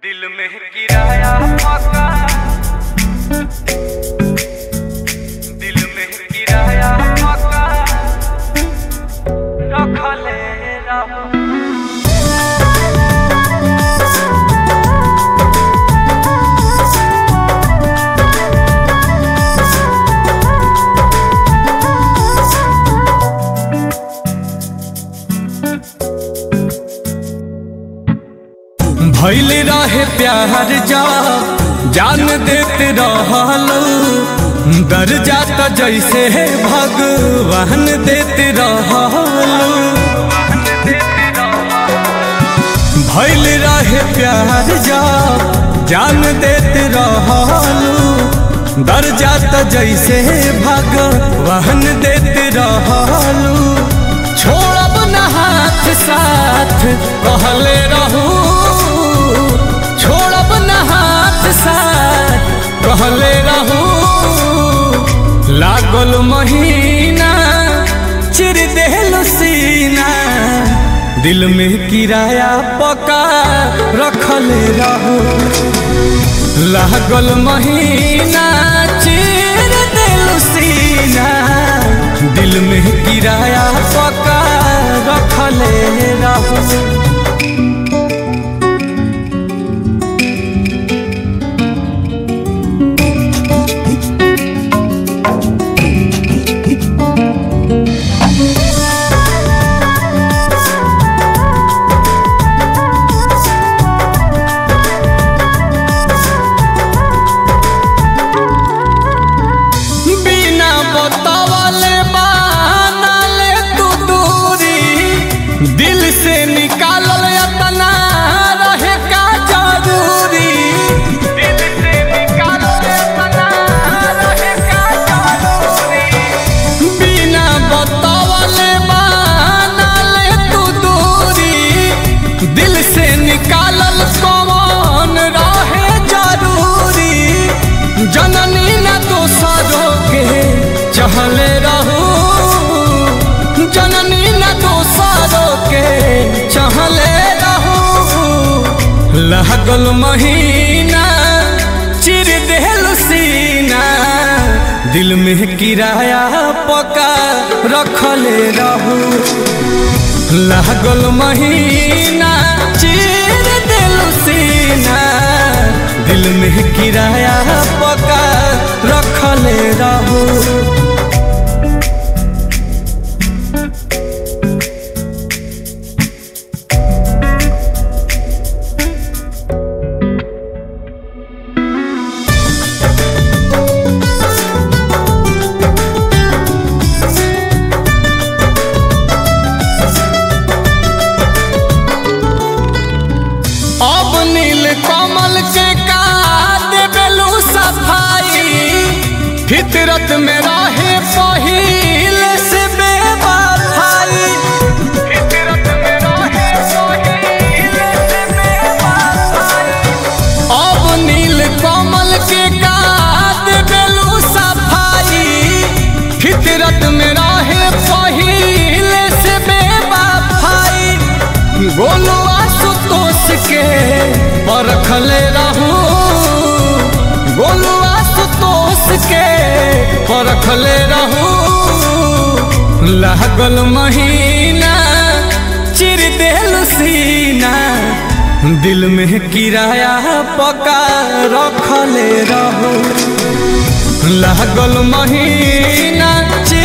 दिल में किराया पका दिल में किराया पका रखले रहो भैल रहे प्यार जा जान देते रहलो दर जाता जैसे भगवान देते रहलो भैल रहे प्यार जा जान देते रहलो दर जाता जैसे भगवान देते रहलो छोड़ब न हाथ साथ कहले रहू छोड़ब न हाथ साथ कहले रहू लागल महीना चिर देहल सीना दिल में किराया पका रखले रहू लागल महीना चिर देल सीना दिल में किराया पका रखले रहू बिना बतावले बानले तू दूरी दिल से निकालल अपना रहे का जरूरी दिल से निकालो रे मना रहे का जरूरी बिना बतावले बानले तू दूरी दिल से निकालल कौन रहे जरूरी जननी न दोसरों के चहले रहू जननी न दोसरों के चहले रहू लागल महीना चिर देहल सीना दिल में किराया पका रखले रहू लागल महीना चिर दिल सीना दिल में किराया पका रखले रहू अब नील कमल के का देबेलू सफाई फितरत में रहे पहिल से बेवफाई फितरत में रहे सोहिल से बेवफाई अब नील कमल के का देबेलू सफाई फितरत में रहे पहिल से बेवफाई गोलू आशुतोष के परखले रहू गोलू आशुतोष के परखले रहू लागल महीना चिर देल सीना दिल में किराया पका रखले रहू लागल महीना चिर